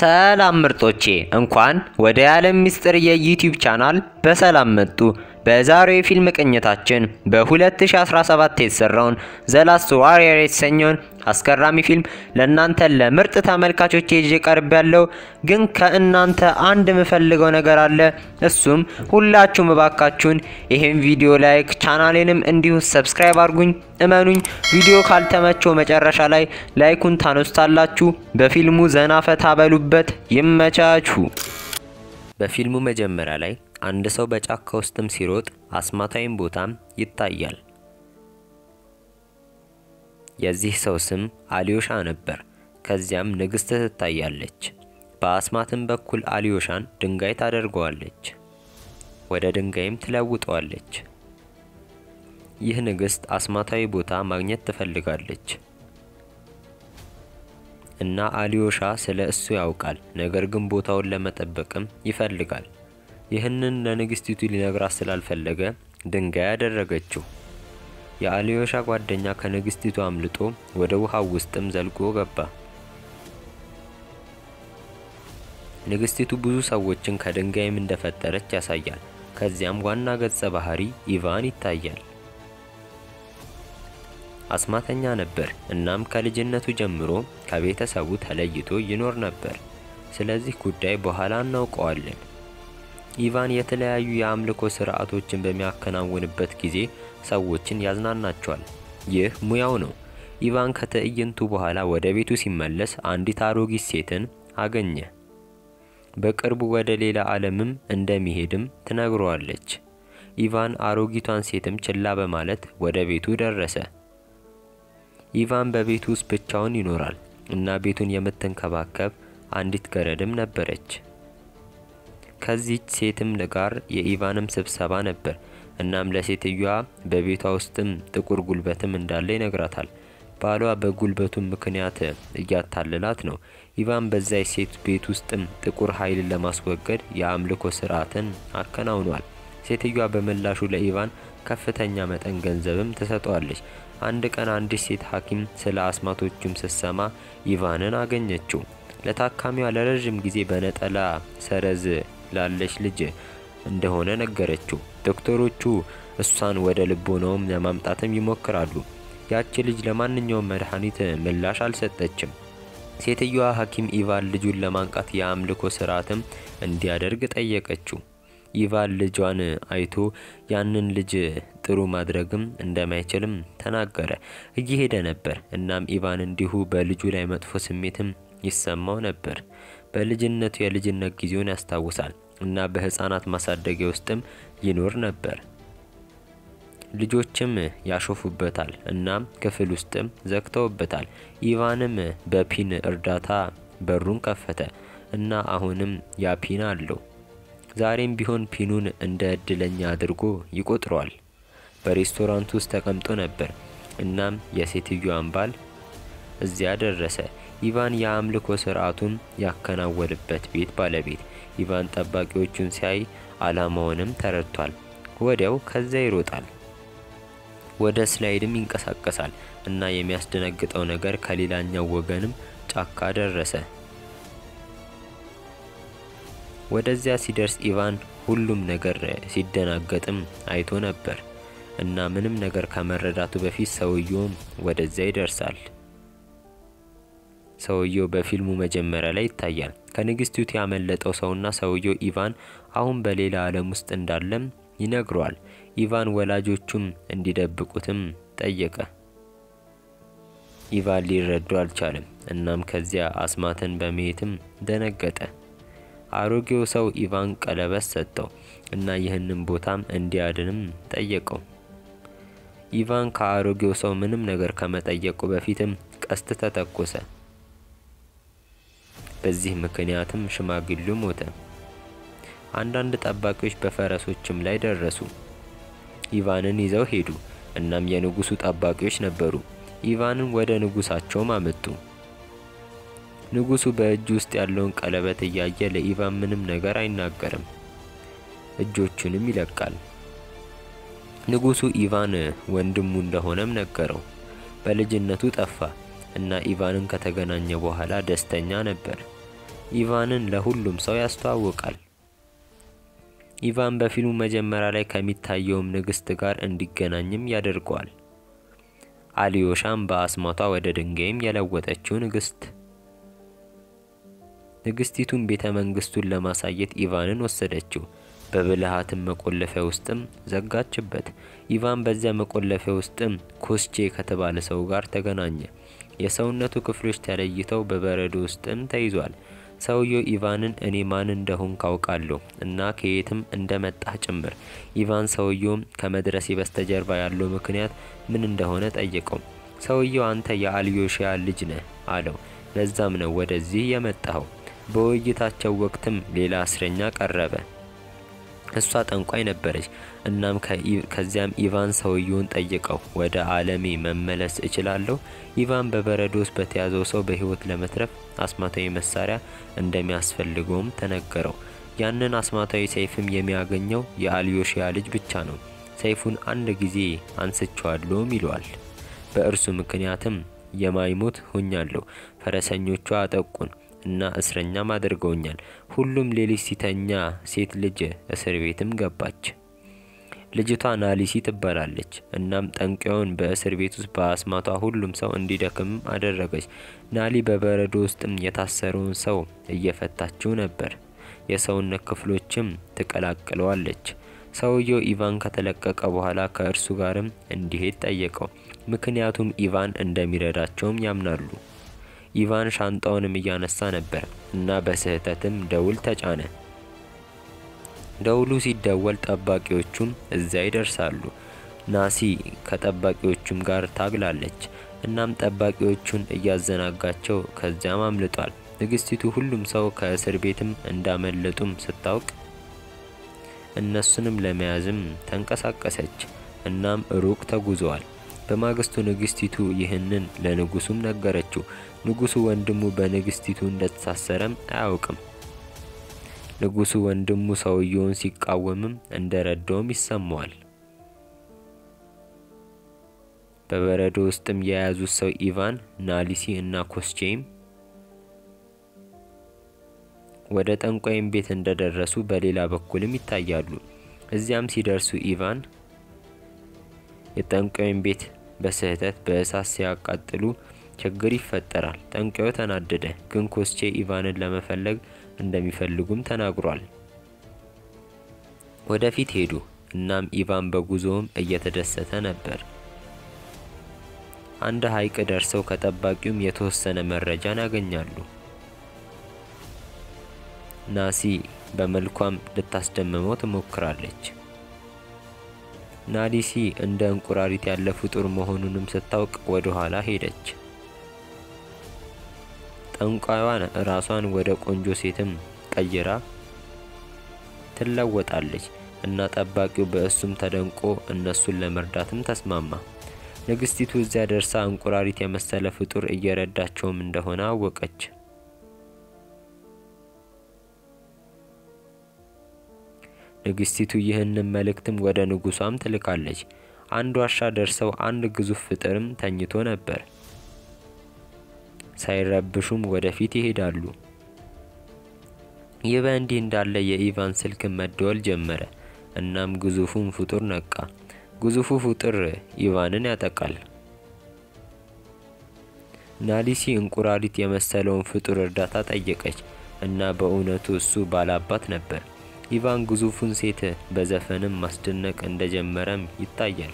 ሰላም ምርጦቼ እንኳን ወደ የዓለም ሚስጥር የዩቲዩብ ቻናል በሰላም መጡ። በዛሬው የፊልም ቅኝታችን በ2017 የተሰራውን ዘላስት ዋሪየር የተሰኘውን አስገራሚ ፊልም ለእናንተ ለምርጥ ተመልካቾች ይዤ ቀርብ ያለው ግን ከእናንተ አንድ የምፈልገው ነገር አለ። እሱም ሁላችሁም እባካችሁን ይህን ቪዲዮ ላይክ፣ ቻናሌንም እንዲሁ ሰብስክራይብ አድርጉኝ። እመኑኝ ቪዲዮ ካልተመቸው መጨረሻ ላይ ላይኩን ታነሱታላችሁ። በፊልሙ ዘና ፈታ በሉበት። ይመቻችሁ። በፊልሙ መጀመሪያ ላይ አንድ ሰው በጫካ ውስጥም ሲሮጥ አስማታዊም ቦታም ይታያል። የዚህ ሰው ስም አሊዮሻ ነበር። ከዚያም ንግስት ትታያለች። በአስማትም በኩል አሊዮሻን ድንጋይ ታደርገዋለች፣ ወደ ድንጋይም ትለውጠዋለች። ይህ ንግስት አስማታዊ ቦታ ማግኘት ትፈልጋለች እና አሊዮሻ ስለ እሱ ያውቃል። ነገር ግን ቦታውን ለመጠበቅም ይፈልጋል። ይህንን ለንግስቲቱ ሊነግራት ስላልፈለገ ድንጋይ ያደረገችው። የአሊዮሻ ጓደኛ ከንግስቲቱ አምልጦ ወደ ውሃው ውስጥም ዘልቆ ገባ። ንግስቲቱ ብዙ ሰዎችን ከድንጋይም እንደፈጠረች ያሳያል። ከዚያም ዋና ገጸ ባህሪ ኢቫን ይታያል። አስማተኛ ነበር። እናም ከልጅነቱ ጀምሮ ከቤተሰቡ ተለይቶ ይኖር ነበር። ስለዚህ ጉዳይ በኋላ እናውቀዋለን። ኢቫን የተለያዩ የአምልኮ ስርዓቶችን በሚያከናውንበት ጊዜ ሰዎችን ያዝናናቸዋል። ይህ ሙያው ነው። ኢቫን ከትዕይንቱ በኋላ ወደ ቤቱ ሲመለስ አንዲት አሮጊት ሴትን አገኘ። በቅርቡ ወደ ሌላ ዓለምም እንደሚሄድም ትነግረዋለች። ኢቫን አሮጊቷን ሴትም ችላ በማለት ወደ ቤቱ ደረሰ። ኢቫን በቤቱ ውስጥ ብቻውን ይኖራል እና ቤቱን የምትንከባከብ አንዲት ገረድም ነበረች። ከዚች ሴትም ጋር የኢቫንም ስብሰባ ነበር። እናም ለሴትዮዋ በቤቷ ውስጥም ጥቁር ጉልበትም እንዳለ ይነግራታል። ባሏ በጉልበቱም ምክንያት እያታለላት ነው። ኢቫን በዛች ሴት ቤት ውስጥም ጥቁር ኃይልን ለማስወገድ የአምልኮ ስርዓትን አከናውኗል። ሴትዮዋ በምላሹ ለኢቫን ከፍተኛ መጠን ገንዘብም ትሰጠዋለች። አንድ ቀን አንዲት ሴት ሐኪም ስለ አስማቶቹም ስትሰማ ኢቫንን አገኘችው። ለታካሚዋ ለረዥም ጊዜ በነጠላ ሰረዝ ላለች ልጅ እንደሆነ ነገረችው። ዶክተሮቹ እሷን ወደ ልቦናውም ለማምጣትም ይሞክራሉ። ያቺ ልጅ ለማንኛውም መድኃኒት ምላሽ አልሰጠችም። ሴትዮዋ ሐኪም ኢቫን ልጁን ለማንቃት የአምልኮ ስርዓትም እንዲያደርግ ጠየቀችው። ኢቫን ልጇን አይቶ ያንን ልጅ ጥሩ ማድረግም እንደማይችልም ተናገረ። እየሄደ ነበር። እናም ኢቫን እንዲሁ በልጁ ላይ መጥፎ ስሜትም ይሰማው ነበር። በልጅነቱ የልጅነት ጊዜውን ያስታውሳል እና በህፃናት ማሳደጊያ ውስጥም ይኖር ነበር። ልጆችም ያሾፉበታል እና ክፍል ውስጥም ዘግተውበታል። ኢቫንም በፒን እርዳታ በሩን ከፈተ እና አሁንም ያ ፒን አለው። ዛሬም ቢሆን ፒኑን እንደ እድለኛ አድርጎ ይቆጥረዋል። በሬስቶራንት ውስጥ ተቀምጦ ነበር። እናም የሴትዮዋን ባል እዚያ ደረሰ። ኢቫን የአምልኮ ስርዓቱን ያከናወንበት ቤት ባለቤት ኢቫን ጠባቂዎቹን ሲያይ አላማውንም ተረድቷል። ወዲያው ከዚያ ይሮጣል። ወደ ስላይድም ይንቀሳቀሳል እና የሚያስደነግጠው ነገር ከሌላኛው ወገንም ጫካ ደረሰ። ወደዚያ ሲደርስ ኢቫን ሁሉም ነገር ሲደናገጥም አይቶ ነበር እና ምንም ነገር ከመረዳቱ በፊት ሰውየውም ወደዚያ ይደርሳል። ሰውየው በፊልሙ መጀመሪያ ላይ ይታያል። ከንግስቲቱ ያመለጠው ሰውና ሰውየው ኢቫን አሁን በሌላ ዓለም ውስጥ እንዳለም ይነግረዋል። ኢቫን ወላጆቹም እንዲደብቁትም ጠየቀ። ኢቫን ሊረዱ አልቻለም። እናም ከዚያ አስማትን በማየትም ደነገጠ። አሮጌው ሰው ኢቫን ቀለበት ሰጠው እና ይህንን ቦታም እንዲያድንም ጠየቀው። ኢቫን ከአሮጌው ሰው ምንም ነገር ከመጠየቁ በፊትም ቀስት ተተኮሰ። በዚህ ምክንያትም ሽማግሌው ሞተ። አንዳንድ ጠባቂዎች በፈረሶችም ላይ ደረሱ። ኢቫንን ይዘው ሄዱ። እናም የንጉሱ ጠባቂዎች ነበሩ። ኢቫንን ወደ ንጉሳቸውም አመጡ። ንጉሱ በእጁ ውስጥ ያለውን ቀለበት እያየ ለኢቫን ምንም ነገር አይናገርም። እጆቹንም ይለቃል። ንጉሱ ኢቫን ወንድሙ እንደሆነም ነገረው። በልጅነቱ ጠፋ እና ኢቫንን ከተገናኘ በኋላ ደስተኛ ነበር። ኢቫንን ለሁሉም ሰው ያስተዋውቃል። ኢቫን በፊልሙ መጀመሪያ ላይ ከሚታየውም ንግስት ጋር እንዲገናኝም ያደርገዋል። አሊዮሻም በአስማቷ ወደ ድንጋይም የለወጠችው ንግስት። ንግስቲቱን ቤተ መንግስቱን ለማሳየት ኢቫንን ወሰደችው። በብልሃትም መቆለፊያ ውስጥም ዘጋችበት። ኢቫን በዚያ መቆለፊያ ውስጥም ኮስቼ ከተባለ ሰው ጋር ተገናኘ። የሰውነቱ ክፍሎች ተለይተው በበረዶ ውስጥም ተይዟል። ሰውየው ኢቫንን እኔ ማን እንደሆን ካውቃለሁ እና ከየትም እንደመጣህ ጭምር። ኢቫን ሰውየውም ከመድረሴ በስተጀርባ ያለው ምክንያት ምን እንደሆነ ጠየቀው። ሰውየው አንተ የአልዮሽያ ልጅ ነህ አለው። ለዛም ነው ወደዚህ የመጣኸው። በውይይታቸው ወቅትም ሌላ እስረኛ ቀረበ። እሷ ጠንቋይ ነበረች። እናም ከዚያም ኢቫን ሰውየውን ጠየቀው፣ ወደ ዓለሜ መመለስ እችላለሁ? ኢቫን በበረዶ ውስጥ በተያዘው ሰው በህይወት ለመትረፍ አስማታዊ መሳሪያ እንደሚያስፈልገውም ተነገረው። ያንን አስማታዊ ሰይፍም የሚያገኘው የአልዮሽያ ልጅ ብቻ ነው። ሰይፉን አንድ ጊዜ አንስቼዋለሁም ይለዋል። በእርሱ ምክንያትም የማይሞት ሆኛለሁ። ፈረሰኞቿ አጠቁን እና እስረኛም አድርገውኛል። ሁሉም ሌሊት ሲተኛ ሴት ልጅ እስር ቤትም ገባች። ልጅቷ ናሊሲ ትባላለች። እናም ጠንቋዩን በእስር ቤት ውስጥ በአስማቷ ሁሉም ሰው እንዲደክም አደረገች። ናሊ በበረዶ ውስጥም የታሰረውን ሰው እየፈታችው ነበር። የሰውነት ክፍሎችም ትቀላቅለዋለች። ሰውየው ኢቫን ከተለቀቀ በኋላ ከእርሱ ጋርም እንዲሄድ ጠየቀው። ምክንያቱም ኢቫን እንደሚረዳቸውም ያምናሉ። ኢቫን ሻንጣውንም እያነሳ ነበር እና በስህተትም ደውል ተጫነ። ደውሉ ሲደወል ጠባቂዎቹም እዚያ ይደርሳሉ። ናሲ ከጠባቂዎቹም ጋር ታግላለች። እናም ጠባቂዎቹን እያዘናጋቸው ከዚያም አምልጧል። ንግስቲቱ ሁሉም ሰው ከእስር ቤትም እንዳመለጡም ስታውቅ እነሱንም ለመያዝም ተንቀሳቀሰች። እናም ሩቅ ተጉዘዋል። በማግስቱ ንግስቲቱ ይህንን ለንጉሱም ነገረችው። ንጉሱ ወንድሙ በንግስቲቱ እንደተሳሰረም አያውቅም። ንጉሱ ወንድሙ ሰውየውን ሲቃወምም እንደረዳውም ይሰማዋል። በበረዶ ውስጥም የያዙት ሰው ኢቫን፣ ናሊሲ እና ኮስቼም ወደ ጠንቋይም ቤት እንደደረሱ በሌላ በኩልም ይታያሉ። እዚያም ሲደርሱ ኢቫን የጠንቋይም ቤት በስህተት በእሳት ሲያቃጥሉ ችግር ይፈጠራል። ጠንቋዩ ተናደደ፣ ግን ኮስቼ ኢቫንን ለመፈለግ እንደሚፈልጉም ተናግሯል። ወደፊት ሄዱ። እናም ኢቫን በጉዞውም እየተደሰተ ነበር። አንድ ሐይቅ ደርሰው ከጠባቂውም የተወሰነ መረጃን ያገኛሉ። ናሲ በመልኳም ልታስደምመው ትሞክራለች። ናሊሲ እንደ እንቁራሪት ያለ ፍጡር መሆኑንም ስታውቅ ወደ ኋላ ሄደች። ጠንቋይዋን ራሷን ወደ ቆንጆ ሴትም ቀይራ ትለወጣለች እና ጠባቂው በእሱም ተደንቆ እነሱን ለመርዳትም ተስማማ። ንግስቲቱ እዚያ ደርሳ እንቁራሪት የመሰለ ፍጡር እየረዳቸውም እንደሆነ አወቀች። ንግስቲቱ ይህንን መልእክትም ወደ ንጉሷም ትልካለች። አንድ ዋሻ ደርሰው አንድ ግዙፍ ፍጥርም ተኝቶ ነበር። ሳይረብሹም ወደፊት ይሄዳሉ። ይህ በእንዲህ እንዳለ የኢቫን ስልክ መደወል ጀመረ። እናም ግዙፉም ፍጡር ነቃ። ግዙፉ ፍጡር ኢቫንን ያጠቃል። ናሊሲ እንቁራሪት የመሰለውን ፍጡር እርዳታ ጠየቀች እና በእውነቱ እሱ ባላባት ነበር። ኢቫን ግዙፉን ሴት በዘፈንም ማስደነቅ እንደጀመረም ይታያል።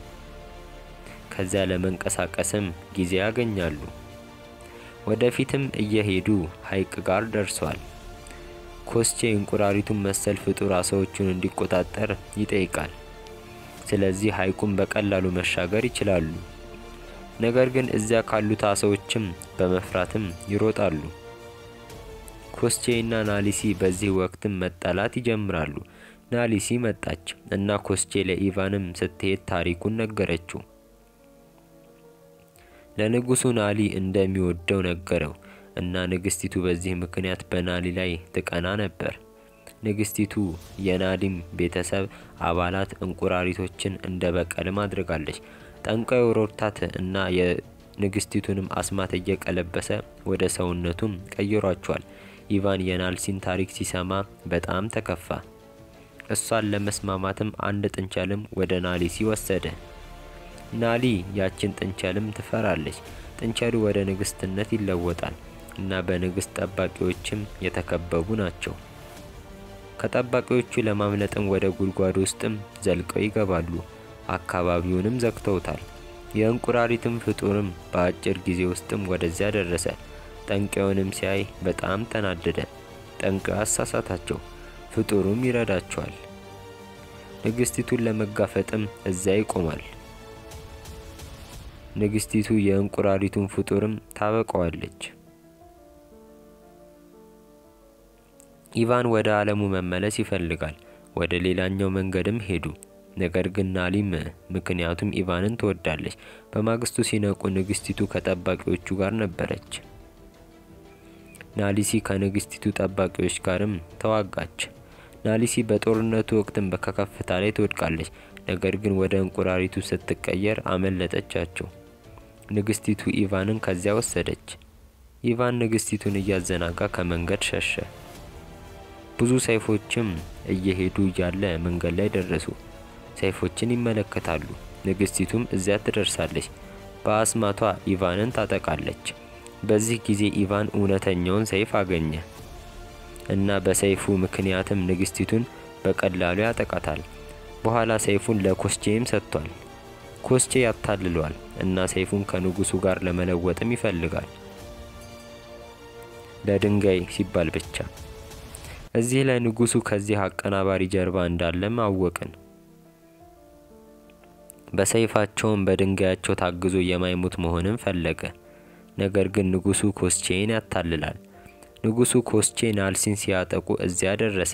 ከዚያ ለመንቀሳቀስም ጊዜ ያገኛሉ። ወደፊትም እየሄዱ ሐይቅ ጋር ደርሷል። ኮስቼ እንቁራሪቱን መሰል ፍጡር አሳዎቹን እንዲቆጣጠር ይጠይቃል። ስለዚህ ሐይቁን በቀላሉ መሻገር ይችላሉ። ነገር ግን እዚያ ካሉት አሳዎችም በመፍራትም ይሮጣሉ። ኮስቼ እና ናሊሲ በዚህ ወቅትም መጣላት ይጀምራሉ። ናሊሲ መጣች እና ኮስቼ ለኢቫንም ስትሄድ ታሪኩን ነገረችው። ለንጉሱ ናሊ እንደሚወደው ነገረው እና ንግስቲቱ በዚህ ምክንያት በናሊ ላይ ትቀና ነበር። ንግስቲቱ የናዲም ቤተሰብ አባላት እንቁራሪቶችን እንደ በቀልም አድርጋለች። ጠንቋዩ ሮድታት እና የንግስቲቱንም አስማት እየቀለበሰ ወደ ሰውነቱም ቀይሯቸዋል። ኢቫን የናልሲን ታሪክ ሲሰማ በጣም ተከፋ። እሷን ለመስማማትም አንድ ጥንቸልም ወደ ናሊሲ ወሰደ። ናሊ ያችን ጥንቸልም ትፈራለች። ጥንቸሉ ወደ ንግስትነት ይለወጣል እና በንግስት ጠባቂዎችም የተከበቡ ናቸው። ከጠባቂዎቹ ለማምለጥም ወደ ጉድጓድ ውስጥም ዘልቀው ይገባሉ። አካባቢውንም ዘግተውታል። የእንቁራሪትም ፍጡርም በአጭር ጊዜ ውስጥም ወደዚያ ደረሰ። ጠንቋዩንም ሲያይ በጣም ተናደደ። ጠንቋዩ አሳሳታቸው፣ ፍጡሩም ይረዳቸዋል። ንግስቲቱን ለመጋፈጥም እዚያ ይቆማል። ንግስቲቱ የእንቁራሪቱን ፍጡርም ታበቀዋለች። ኢቫን ወደ ዓለሙ መመለስ ይፈልጋል። ወደ ሌላኛው መንገድም ሄዱ። ነገር ግን ናሊም ምክንያቱም ኢቫንን ትወዳለች። በማግስቱ ሲነቁ ንግስቲቱ ከጠባቂዎቹ ጋር ነበረች። ናሊሲ ከንግስቲቱ ጠባቂዎች ጋርም ተዋጋች። ናሊሲ በጦርነቱ ወቅትም ከከፍታ ላይ ትወድቃለች። ነገር ግን ወደ እንቁራሪቱ ስትቀየር አመለጠቻቸው። ንግስቲቱ ኢቫንን ከዚያ ወሰደች። ኢቫን ንግስቲቱን እያዘናጋ ከመንገድ ሸሸ። ብዙ ሰይፎችም እየሄዱ እያለ መንገድ ላይ ደረሱ። ሰይፎችን ይመለከታሉ። ንግስቲቱም እዚያ ትደርሳለች። በአስማቷ ኢቫንን ታጠቃለች። በዚህ ጊዜ ኢቫን እውነተኛውን ሰይፍ አገኘ እና በሰይፉ ምክንያትም ንግስቲቱን በቀላሉ ያጠቃታል። በኋላ ሰይፉን ለኮስቼም ሰጥቷል። ኮስቼ ያታልለዋል እና ሰይፉን ከንጉሱ ጋር ለመለወጥም ይፈልጋል፣ ለድንጋይ ሲባል ብቻ። እዚህ ላይ ንጉሱ ከዚህ አቀናባሪ ጀርባ እንዳለም አወቅን። በሰይፋቸውም በድንጋያቸው ታግዞ የማይሞት መሆንን ፈለገ። ነገር ግን ንጉሱ ኮስቼን ያታልላል። ንጉሱ ኮስቼ ናልሲን ሲያጠቁ እዚያ ደረሰ።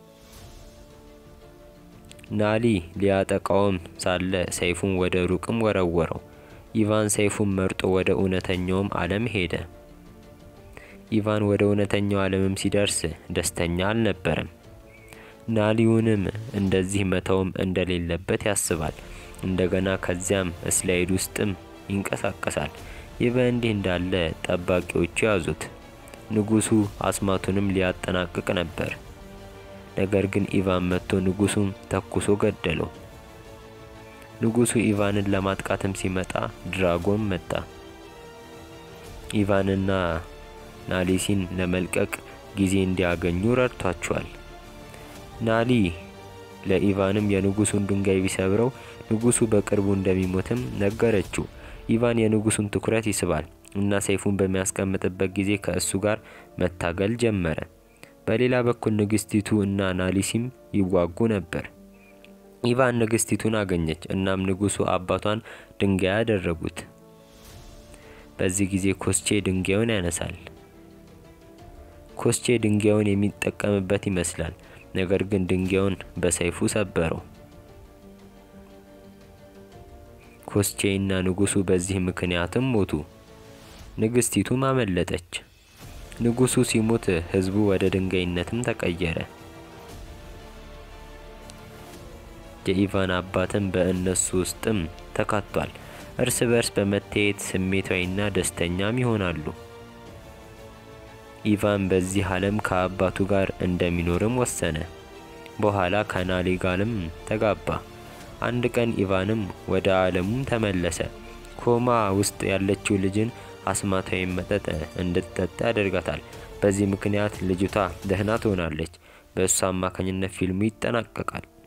ናሊ ሊያጠቃውም ሳለ ሰይፉን ወደ ሩቅም ወረወረው። ኢቫን ሰይፉን መርጦ ወደ እውነተኛውም ዓለም ሄደ። ኢቫን ወደ እውነተኛው ዓለምም ሲደርስ ደስተኛ አልነበረም። ናሊውንም እንደዚህ መተውም እንደሌለበት ያስባል። እንደገና ከዚያም ስላይድ ውስጥም ይንቀሳቀሳል። ይህ በእንዲህ እንዳለ ጠባቂዎቹ ያዙት። ንጉሱ አስማቱንም ሊያጠናቅቅ ነበር። ነገር ግን ኢቫን መጥቶ ንጉሱን ተኩሶ ገደለው። ንጉሱ ኢቫንን ለማጥቃትም ሲመጣ ድራጎን መጣ። ኢቫንና ናሊሲን ለመልቀቅ ጊዜ እንዲያገኙ ረድቷቸዋል። ናሊ ለኢቫንም የንጉሱን ድንጋይ ቢሰብረው ንጉሱ በቅርቡ እንደሚሞትም ነገረችው። ኢቫን የንጉሱን ትኩረት ይስባል እና ሰይፉን በሚያስቀምጥበት ጊዜ ከእሱ ጋር መታገል ጀመረ። በሌላ በኩል ንግስቲቱ እና ናሊሲም ይዋጉ ነበር። ኢቫን ንግስቲቱን አገኘች። እናም ንጉሱ አባቷን ድንጋይ ያደረጉት። በዚህ ጊዜ ኮስቼ ድንጋዩን ያነሳል። ኮስቼ ድንጋዩን የሚጠቀምበት ይመስላል። ነገር ግን ድንጋዩን በሰይፉ ሰበረው። ኮስቼ እና ንጉሱ በዚህ ምክንያትም ሞቱ። ንግስቲቱም አመለጠች። ንጉሱ ሲሞት ህዝቡ ወደ ድንጋይነትም ተቀየረ። የኢቫን አባትም በእነሱ ውስጥም ተካቷል። እርስ በርስ በመታየት ስሜታዊና ደስተኛም ይሆናሉ። ኢቫን በዚህ ዓለም ከአባቱ ጋር እንደሚኖርም ወሰነ። በኋላ ከናሊ ጋርም ተጋባ። አንድ ቀን ኢቫንም ወደ ዓለሙም ተመለሰ። ኮማ ውስጥ ያለችው ልጅን አስማታዊ መጠጥ እንድትጠጣ ያደርጋታል። በዚህ ምክንያት ልጅቷ ደህና ትሆናለች። በእሱ አማካኝነት ፊልሙ ይጠናቀቃል።